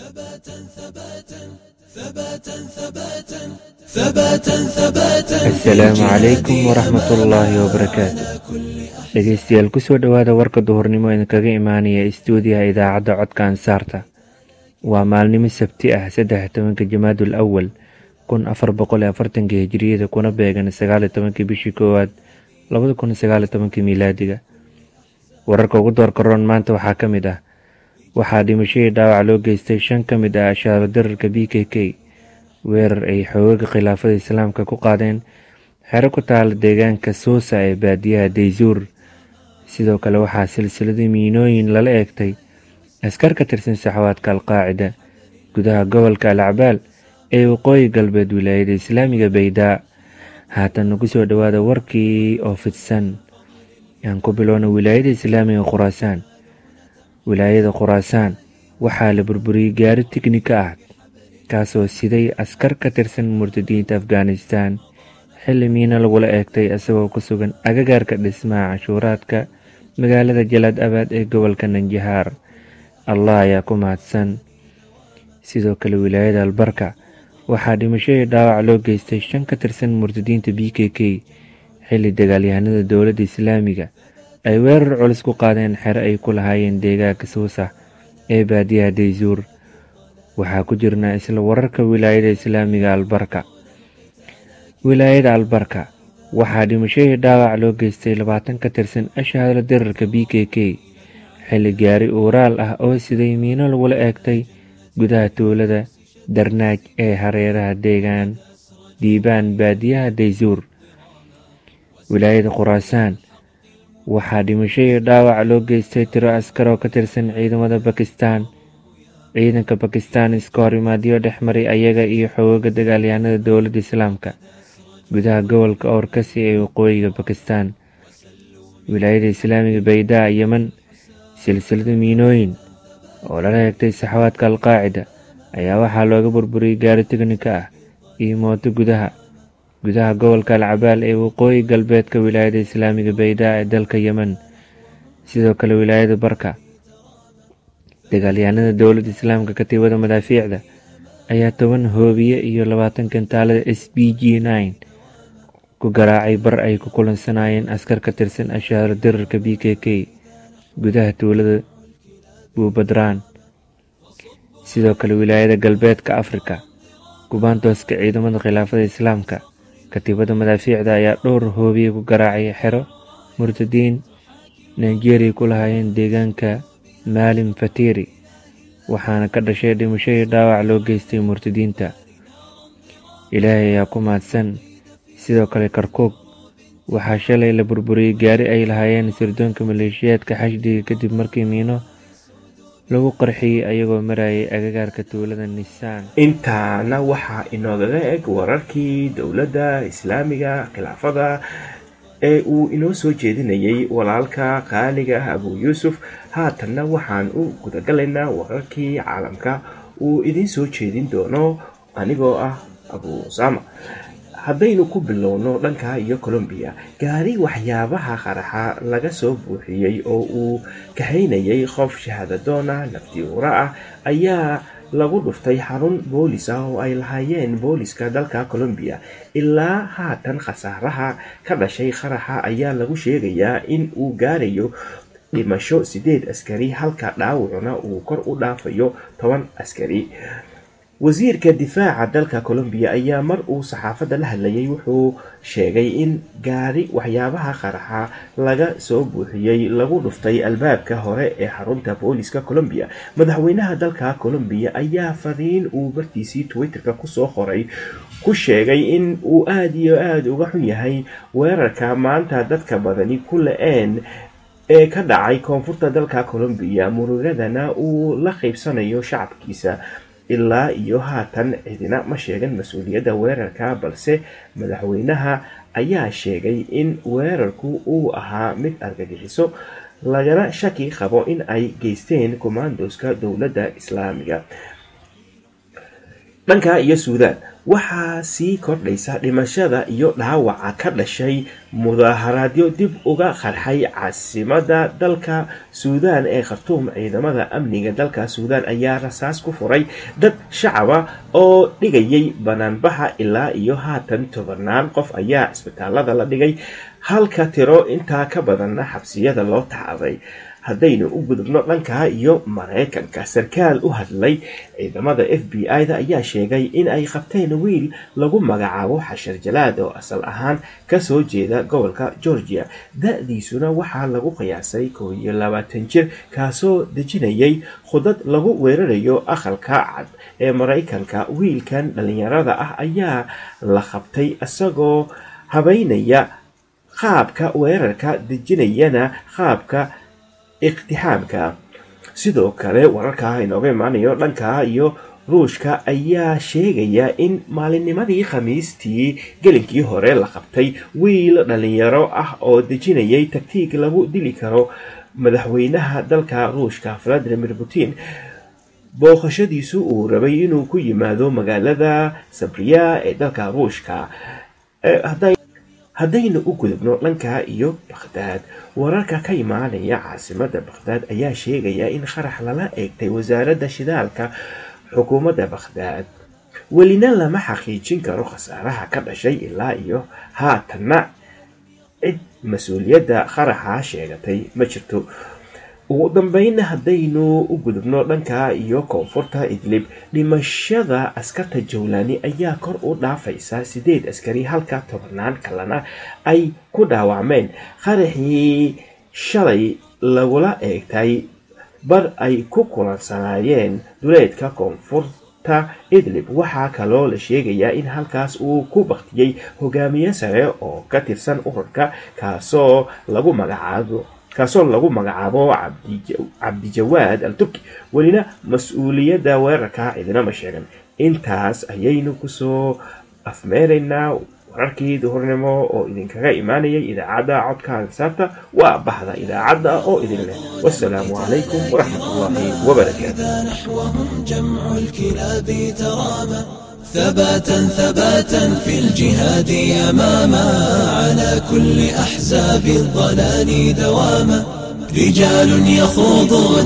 ثباتا ثباتا ثباتا ثباتا ثباتا ثباتا asalaamu calaykum waraxmatullaahi wabarakaatu dhegeystayaal kusoo dhowaada warka duhurnimo idinkaga imaanaya istuudiyaha idaacadda codka ansaarta waa maalnimo sabti ah saddex tobanka jamaadul awal kun afar boqol iyo afartanka hijiriyada kuna beegan sagaaliyo tobankii bishii koowaad labada kun sagaaliyo tobankii miilaadiga wararka ugu doorka roon maanta waxaa ka mid ah waxaa dhimashadii dhaawac loo geystay shan ka mid ah ashaaro dararka b k k weerar ay xoogaga khilaafada islaamka ku qaadeen xero ku taala deegaanka suusa ee baadiyaha daysuur sidoo kale waxaa silsilada miinooyin lala eegtay askar ka tirsan saxwaadka alqaacida gudaha gobolka alacbaal ee waqooyi galbeed wilaayada islaamiga baydaa haatan nagu soo dhowaada warkii oo fidsan aan ku bilowna wilaayada islaamiga khuraasaan wilaayada khuraasaan waxaa la burburiyey gaari tiknika ah kaasoo siday askar ka tirsan murtadiinta afghanistan xilli miina lagula eegtay isagoo ku sugan agagaarka dhismaha canshuuraadka magaalada jalaad abaad ee gobolka nanjahaar allah ayaa ku mahadsan sidoo kale wilaayada albarka waxaa dhimashadii dhaawac loo geystay shan ka tirsan murtadiinta b k k xilli dagaalyahanada dowladda islaamiga ay weerar culus ku qaadeen xero ay ku lahaayeen deegaanka suusax ee baadiyaha daysuur waxaa ku jirnaa isla wararka wilaayada islaamiga albarka wilaayada albarka waxaa dhimashadii dhaawac loo geystay labaatan ka tirsan ashaadla dirarka b k k xilli gaari uuraal ah oo siday miino lagula eegtay gudaha tuulada darnaaj ee hareeraha deegaan diibaan baadiyaha daysuur wilaayada khuraasaan waxaa dhimashadii dhaawac loo geystay tiro askar oo ka tirsan ciidamada bakistan ciidanka bakistan iska hor imaadyo dhex maray ayaga iyo xoogaga dagaalyahanada dowladda islaamka gudaha gobolka oorkasi ee waqooyiga bakistan wilaayada islaamiga baydaa yeman silsilada miinooyin oo lala eegtay saxwaadka alqaacida ayaa waxaa looga burburiyey gaari tiknika ah iyo mooto gudaha gudaha gobolka alcabaal ee waqooyi galbeedka wilaayada islaamiga baydaa ee dalka yemen sidoo kale wilaayada barka dagaalyahanada dowladda islaamka katiibada madaafiicda ayaa toban hoobiye iyo labaatan kantaalada s b g nine ku garaacay bar ay ku kulansanayeen askar ka tirsan ashaaro dirarka b k k gudaha tuulada buubadraan sidoo kale wilaayada galbeedka afrika kubaantooska ciidamada khilaafada islaamka katiibada madaafiicda ayaa dhowr hoobiye ku garaacay xero murtadiin nigeria ku lahaayeen deegaanka maalim fatiri waxaana ka dhashay dhimashadii dhaawac loo geystay murtadiinta ilaahay ayaa ku mahadsan sidoo kale karkuug waxaa shalay la burburiyey gaari ay lahaayeen sirdoonka maleeshiyaadka xashdiga kadib markii miino lagu qarxiyey ayagoo marayay agagaarka tuulada nisaan intaana waxaa inoogaga eg wararkii dowladda islaamiga khilaafada ee uu inoo soo jeedinayay walaalka qaaliga ah abuu yuusuf haatanna waxaan u gudagalaynaa wararkii caalamka uu idiin soo jeedin doono anigoo ah abuu usaama haddaynu ku bilowno dhanka iyo colombiya gaari waxyaabaha qaraxa laga soo buuxiyey oo uu kahaynayay qof shahaadadoona naftiuura ah ayaa lagu dhuftay xarun boolis ah oo ay lahaayeen booliska dalka colombiya ilaa haatan khasaaraha ka dhashay qaraxa ayaa lagu sheegayaa in uu gaarayo dhimasho sideed askari halka dhaawacuna uu kor u dhaafayo toban askari wasiirka difaaca dalka colombiya ayaa mar uu saxaafadda la hadlayay wuxuu sheegay in gaari waxyaabaha qaraxa laga soo buuxiyey lagu dhuftay albaabka hore ee xarunta booliska colombiya madaxweynaha dalka colombiya ayaa fariin uu bartiisii twitterka kusoo qoray ku sheegay in uu aada iyo aada uga xun yahay weerarka maanta dadka badani ku la-een ee ka dhacay koonfurta dalka colombiya murugadana uu la qaybsanayo shacabkiisa ilaa iyo haatan cidina ma sheegan mas-uuliyadda weerarka balse madaxweynaha ayaa sheegay in weerarku uu ahaa mid argagixiso lagana shaki qabo in ay geysteen commandoska dowladda islaamiga dhanka iyo suudaan waxaa sii kordhaysa dhimashada iyo dhaawaca ka dhashay mudaaharaadyo dib uga qarxay caasimada dalka suudaan ee khartuum ciidamada amniga dalka suudaan ayaa rasaas ku furay dad shacaba oo dhigayay banaanbaxa ilaa iyo haatan tobanaan qof ayaa isbitaalada la dhigay halka tiro intaa ka badanna xabsiyada loo tacday haddaynu u gudubno dhanka iyo maraykanka sarkaal u hadlay ciidamada f b i-da ayaa sheegay in ay qabteen wiil lagu magacaabo xashar jalaad oo asal ahaan kasoo jeeda gobolka georgia da-diisuna waxaa lagu qiyaasay koo iyo labaatan jir kaasoo dejinayay khudad lagu weerarayo aqalka cad ee maraykanka wiilkan dhalinyarada ah ayaa la qabtay isagoo habeynaya qaabka weerarka dejinayana qaabka iqtixaamka sidoo kale wararka inooga imaanayo dhanka iyo ruushka ayaa sheegaya in maalinnimadii khamiistii gelinkii hore la qabtay wiil dhalinyaro ah oo dejinayay tagtiig lagu dili karo madaxweynaha dalka ruushka valadimir putin booqashadiisu uu rabay inuu ku yimaado magaalada sabriya ee dalka ruushka haddaynu u gudubno dhanka iyo bakhdaad wararka ka imaanaya caasimada bakhdaad ayaa sheegaya in qarax lala eegtay wasaaradda shidaalka xukuumadda bakhdaad welina lama xaqiijin karo khasaaraha ka dhashay ilaa iyo haatanna cid mas-uuliyadda qaraxa sheegatay ma jirto ugu dambeynna haddaynu u gudubno dhanka iyo koonfurta idlib dhimashada askarta jawlaani ayaa kor u dhaafaysa sideed askari halka tobannaan kalena ay ku dhaawacmeen qaraxii shalay lagula eegtay bar ay ku kulansanaayeen duleedka koonfurta idlib waxaa kaloo la sheegayaa in halkaas uu ku baktiyey hogaamiye sare oo ka tirsan ururka kaasoo lagu magacaabo kaasoo lagu magacaabo cabdijawaad al turki welina mas-uuliyadda weerarka cidinama sheegan intaas ayaynu kusoo afmeeraynaa wararkii duhurnimo oo idinkaga imaanayay idaacadda codka ansaarta waa baxda idaacadda oo idin leh wasalaamu calaykum waraxmat ullaahi wabarakaatu ثباتا ثباتا في الجهاد أماما على كل أحزاب الضلال دواما رجال يخوضون